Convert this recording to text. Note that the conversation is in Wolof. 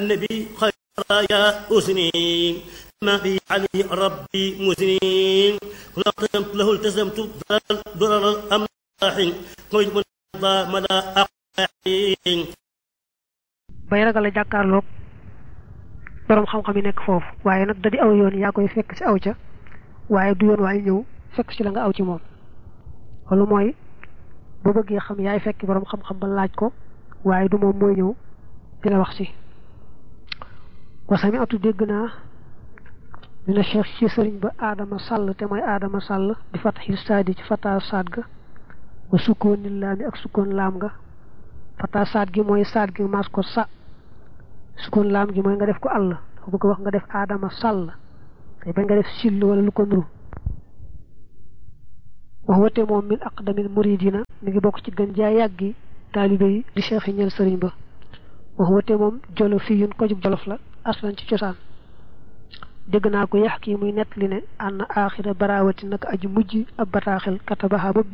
النبي خير يا أسني ما في عليه ربي مسنين لقمت له التزمت ضرر الأملاح قلت من مدى أقاحين bay ragal a jàkkaarloog borom xam-xam yi nekk foofu waaye nag da di aw yoon yaa koy fekk ci aw ca waaye du yoon waaye ñëw fekk ci la nga aw ci moom loolu mooy boo bëggee xam yaay fekk borom xam-xam ba laaj ko waaye du moom mooy ñëw di la wax si wasami atu dégg naa dina cheikh ci sëriñ ba aadama sàll te mooy aadama sàll di fataxil saadi ci fata saad ga wa sukkooni laami ak sukkoon laam nga fata saad gi mooy saad gi maas ko sa sukkoon laam gi mooy nga def ko àll dafa bëgg wax nga def aadama sàll te bañ nga def sill wala lu ko nuru wax wate moom min aqdamil muridina mi ngi bokk ci gën jaay yàggi taalibe yi di cheikh yi ñeel sëriñ ba wax wate moom jolof fii yun ko jub jolof la aslan ci cosaan dégg naa ko yax kii muy nett li ne ànd aaxira barawati naka aju mujj ab bataaxel katabaxa ba